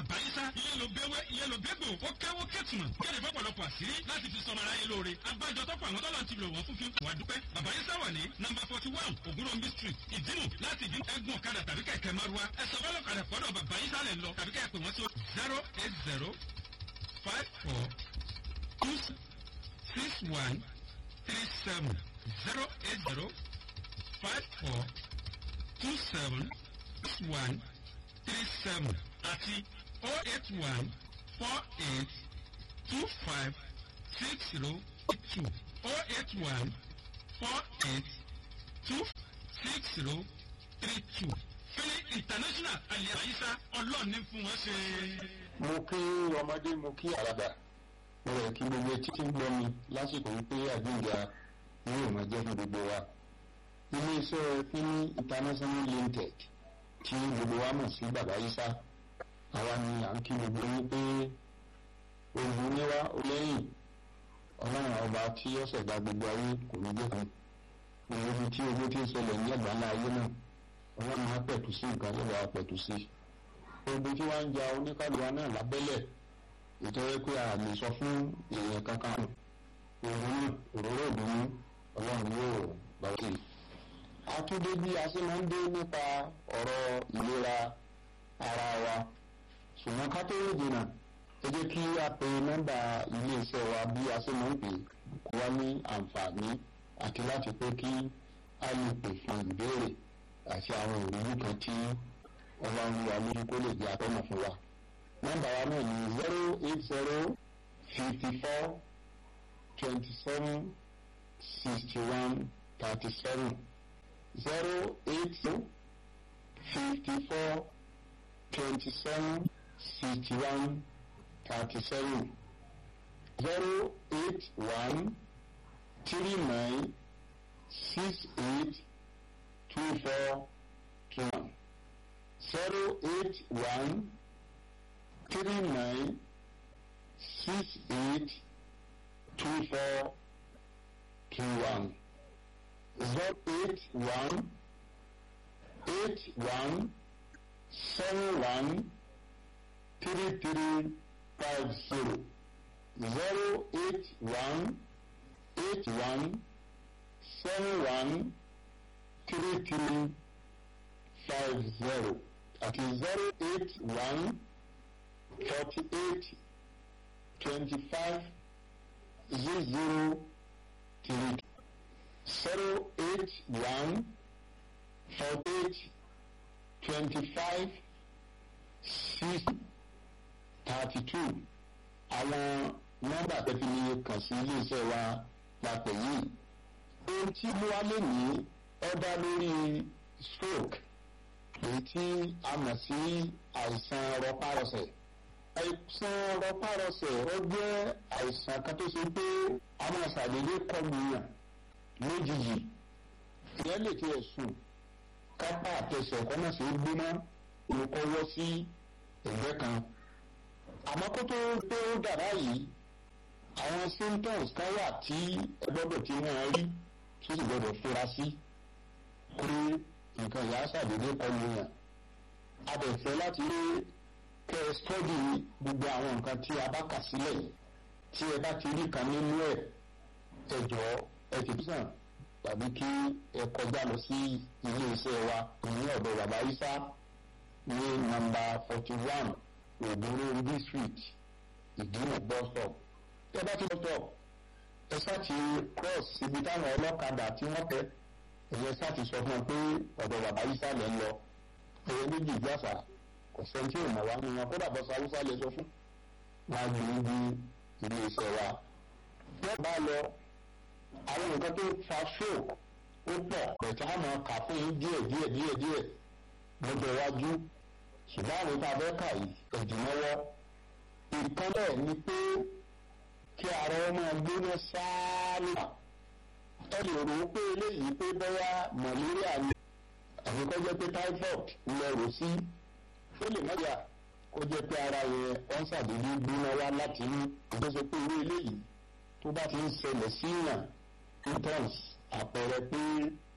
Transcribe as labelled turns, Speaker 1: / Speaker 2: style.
Speaker 1: bàbá yísà ilé ló béwé ilé ló bégbò ó kẹ́wó kẹ́tùmọ̀ kéde fọ́pọ̀lọpọ̀ àṣírí láti fi sọmọ aráyé lóore abájọ tọ́pọ̀ àwọn tọ́lọ̀ ti lò wọ́n fún fi wà dúpẹ́ bàbá yísà wà ní nọmba forty one ògúnròmí street ìdínú láti ìdí ẹgbùn ọ̀kadà tàbí kẹ̀kẹ́ márúwá ẹ̀sọ́ fọlọ́kadà pọ̀dọ̀ bàbá yísà lẹ̀ lọ tàbí kẹ́ pè wọ́n sí zero eight zero five four two six one three seven zero eight zero five four two seven six one three seven àti oh eight one four eight two five six zero eight two oh eight one four eight two six zero three two fẹ́lẹ́ international alẹ́ àyíṣà ọlọ́ọ̀ni fún wọn ṣe.
Speaker 2: mo kí ọmọdé mo kí àràbà mo rẹ̀ kí gbogbo etí tí ń gbọ́ mi lásìkò wípé àgbéǹga ni yóò máa jẹ́ fún gbogbo wa. iléeṣẹ́ fíní international limited tí gbogbo wa mọ̀ sí bàbá yísà àwa ni à ń kí gbogbo yín pé ogun níwá lẹ́yìn ọlọ́run ọba tí ó ṣẹ̀dá gbogbo ayé kò ní jẹ́ kan òun tí owó tí ń ṣẹlẹ̀ ní àgbáńlá ayé náà ọlọ́run á pẹ̀tù sí nǹkan tó bá pẹ̀tù sí ogun tí wọ́n ń ja oníkàlùwà náà lábẹ́lẹ̀ ìtọ́wé pé a lè sọ fún èèyàn kankan òun náà òróró ìdùnnú ọlọ́run yóò gbà wọ́n sí. àtúndé bí a ṣe máa ń dé nípa ọ̀rọ̀ ìlera ara wa ṣùgbọ́n ká tó rí dènà ẹ jẹ́ kí a pe nọ́mbà iléeṣẹ́ wa bí a ṣe máa ń pè kó wá ní àǹfààní àti láti pé kí a lè pè fún ìbéèrè àti àwọn ìrírí kan tí ọlọ́run wa lójú kó lè jẹ́ atọ́nà fún wa. nọ́mbà wa náà ní zero eight zero fifty four twenty seven sixty one thirty seven zero eight fifty four twenty seven sixty one thirty seven zero eight one three nine six eight two four two one zero eight one three nine six eight two four two one zero eight one eight one seven one three three five zero zero eight one eight one seven one three three five zero àti zero eight one forty eight twenty five zero zero three zero eight one forty eight twenty five six thirty two àwọn nọ́mbà tẹ́tí ní kàn sí iléeṣẹ́ wa lápẹ̀ yìí ohun tí mo wá lè ní ọ́dá lórí stroke èyí tí a mọ̀ sí àìsàn rọpárọsẹ̀ àìsàn rọpárọsẹ̀ ó jẹ́ àìsàn kan tó ṣe pé a máa ṣàdédé kọlu yàn lójijì ìyẹn lè tiẹ̀ sùn kápá àtẹsẹ̀ kọ́ náà ṣe é gbóná olùkọ́wọ́ sí ẹ̀gbẹ́ kan àmọ́ kó tó pé ó dàrá yìí àwọn symptoms kan wà tí ẹ gbọ́dọ̀ tí wọ́n rí tó sì gbọ́dọ̀ fura sí pé nǹkan ìyá ṣàdédé kọlu yàn a bẹ̀ fẹ́ láti rí kẹ́ ẹ stọ́dì gbogbo àwọn nǹkan tí a bá kà sílẹ̀ tí ẹ bá ti rí kan nínú ẹ̀ ẹ jọ ẹ tètè sàn tàbí kí ẹ kọjá lọ sí ilé iṣẹ́ wa ní ọ̀dọ̀ bàbá Isa ní nọ́mbà forty one ògbóró street ìdúró bus stop tẹ bá ti bus stop ẹ ṣáàtì cross ibi táwọn ọlọ́kadà tí wọ́n tẹ ẹ̀yẹ ṣáàtì sọ fún wọn pé ọ̀dọ̀ bàbá Isa lẹ̀ ń lọ ẹ̀yẹ méjì ìjàsà kò sẹ́ni tí ò mọ̀ wá nínú wọn kódà bọ́sà haúsá lè sọ fún wọn á gbé ibi ilé iṣẹ́ wa wọ́n bá lọ àwọn nǹkan tó fa stroke ó pọ̀ pẹ̀tẹ́ àmọ́ kà fún yín díẹ̀ díẹ̀ díẹ̀ díẹ̀ lọ́jọ́ iwájú ṣùgbọ́n àwọn tá a fẹ́ kà yìí ẹ̀dínlọ́wọ́ nǹkan bẹ́ẹ̀ ni pé kí ara wọn máa gbóná sáálì ẹ lè rò ó pé eléyìí pé bóyá malaria ni àbí kó jẹ́ pé typhoid lẹ rò sí ó lè má yà kó jẹ́ pé ara yẹn wọ́n ṣàdédé gbóná wá láti inú ìgbésẹ̀ pé irú eléyìí tó bá ti ń ṣẹlẹ̀ sí yàn symptoms àpẹẹrẹ pé